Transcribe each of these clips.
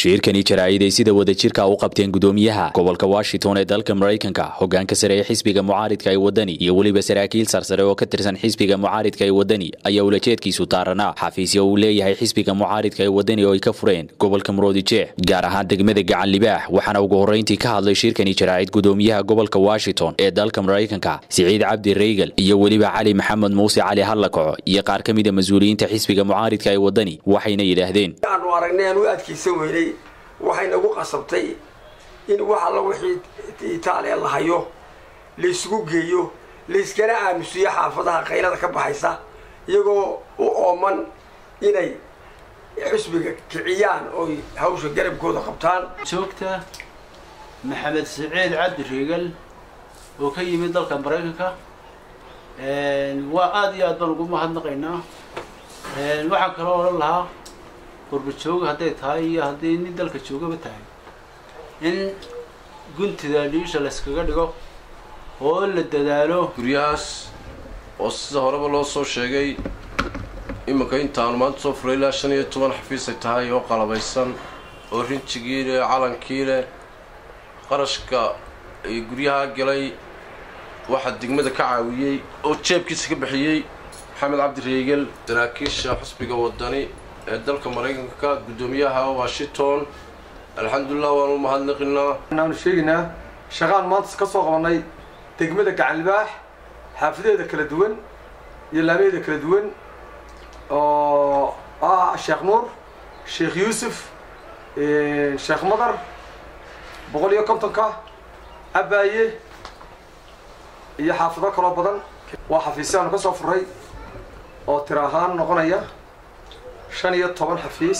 shirkani jaraa'id ay sida wadajirka u qabteen gudoomiyaha gobolka washington ee dalka maraykanka hogaanka sare ee xisbiga mucaaridka ee wadani iyo weliba saraakiil sarsare oo ka tirsan xisbiga mucaaridka ee wadani ayaa ulajeedkiisu taaranaa xafiisya uu leeyahay xisbiga mucaaridka ee wadani oo ay ka fureen gobolka muroodijeex gaar ahaan degmada gacan libaax waxaana ugu horreyntii ka hadlay shirkani jaraa'id gudoomiyaha gobolka washington ee dalka maraykanka siciid cabdi reygal iyo weliba cali maxamed muuse cali hallakaco iyo qaar ka mida mas-uuliyiinta xisbiga mucaaridka ee wadani waxayna yidhaahdeen aanu aragnay aan u adkaysan weynay waxay nagu qasabtay in wax alla wixii itaaliya la hayo laysugu geeyo layskana aamusiyo xaafadaha qaylada ka baxaysa iyagoo u ooman inay xusbiga kiciyaan oy hawsha garabkooda qabtaan joogta maxamed saciid cabdi reegal oo ka yimid dalka maraykanka waa aada iyo aad baan ugu mahadnaqaynaa waxaan kaloo odhan lahaa qurbajooga hadday tahay iyo hadday nin dalka joogaba tahay in guntida dhiisha layskaga dhigo oo la dadaalo guryahaas oo sida horeba loo soo sheegay iminka intaanu maanta soo furay ilaa shan iyo toban xafiis ay tahay oo qalabaysan oo rinjigii leh calankii leh qarashka ay guryaha galay waxaa degmada ka caawiyey oo jeebkiisa ka bixiyey maxamed cabdi reegel saraakiisha xusbiga wadani ee dalka maraykanka guddoomiyaha washington alxamdulilah waanu mahadnaqinaa waxaanu sheegaynaa shaqaan maanta ka soo qabanay degmada gacan libaax xaafadeeda kala duwan iyo laamaheeda kala duwan oo ah sheekh nuur sheekh yuusuf sheekh madar boqol iyo kontonka cabaaye iyo xaafado kaloo badan waa xafiisyaanu ka soo furay oo tir ahaan noqonaya shan iyo toban xafiis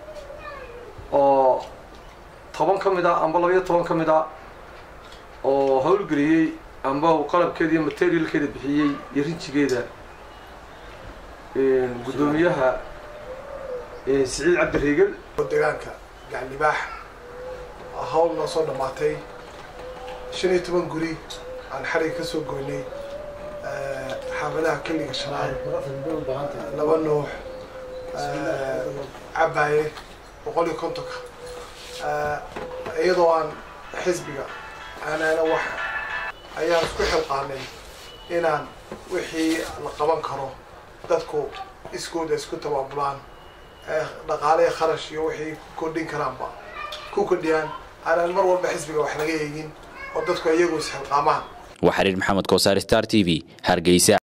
oo toban ka mid a amba laba iyo toban ka mid a oo howlgeliyey amba uu qalabkeeda iyo materialkeeda bixiyey iyo rinjigeeda guddoomiyaha siciid cabdi reegel deegaanka gaclibaax hawl noo soo dhammaatay shan iyo toban guri aan xariga ka soo goynay xaafadaha keliga shanaad laba nuux cabaaye boqol iyo kontonka iyadoo aan xisbiga anaana wax ayaan isku xilqaanay inaan wixii la qaban karo dadku iskooda isku tabaabulaan dhaqaale kharash iyo wixii kordhin karaanba ku kordhiyaan aanaan mar walba xisbiga wax naga eegin oo dadku iyagu isxilqaamaan waa xiriir maxamed koosaar star t v hargeysa